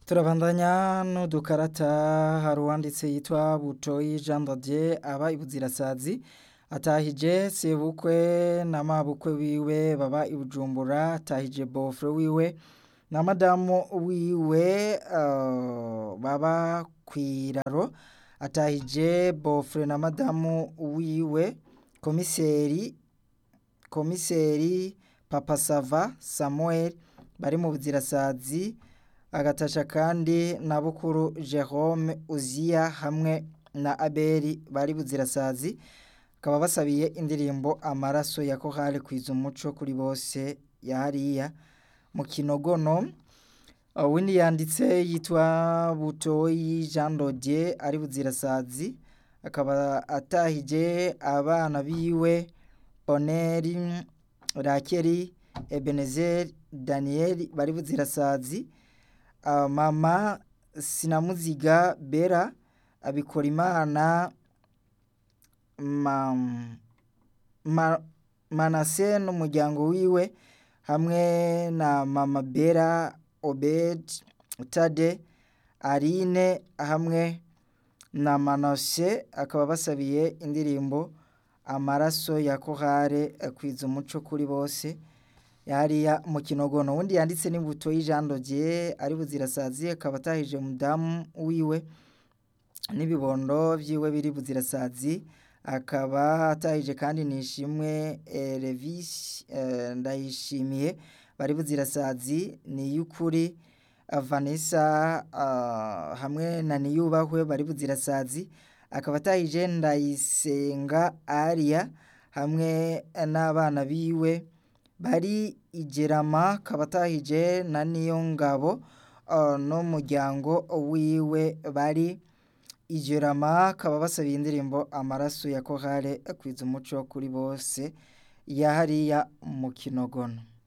turabandanya n'udukarata hari uwanditse yitwa butoyi jean dodier aba ibuzirasazi atahije sebukwe na mabukwe wiwe baba i bujumbura atahije bofre wiwe na madamu wiwe uh, baba kwiraro atahije bofre na madamu wiwe komiseri komiseri papa sava samuel bari mu buzirasazi agatasha kandi na bukuru jerome uziya hamwe na abeli bari buzirasazi bakaba basabiye indirimbo amaraso ya kohari kwiza umuco kuri bose yahariya mu kinogono windi yanditse yitwa butoyi jean dodier ari buzirasazi akaba atahije abana biwe boneri rakeri ebenezer daniel bari buzirasazi uh, mama sinamuziga bera abikora imana ma, ma, manase n'umuryango wiwe hamwe na mama bera obed tade arine hamwe na manase akaba basabiye indirimbo amaraso ya kohare kwiza umuco kuri bose yariya mu kinogono wundi yanditse n'imbuto y'ijandogye ari buzirasazi akaba atahije umudamu wiwe n'ibibondo byiwe biri buzirasazi akaba atahije kandi nishimwe revisi ndayishimiye bari buzirasazi ni y'ukuri vanessa hamwe na niyubahwe bari buzirasazi akaba atahije ndayisenga ariya hamwe n'abana biwe bari igerama kabatahije na niyo ngabo n'umuryango wiwe bari igerama kaba basabiye indirimbo amaraso ya kohare akwiza umuco kuri bose yahariya mu kinogono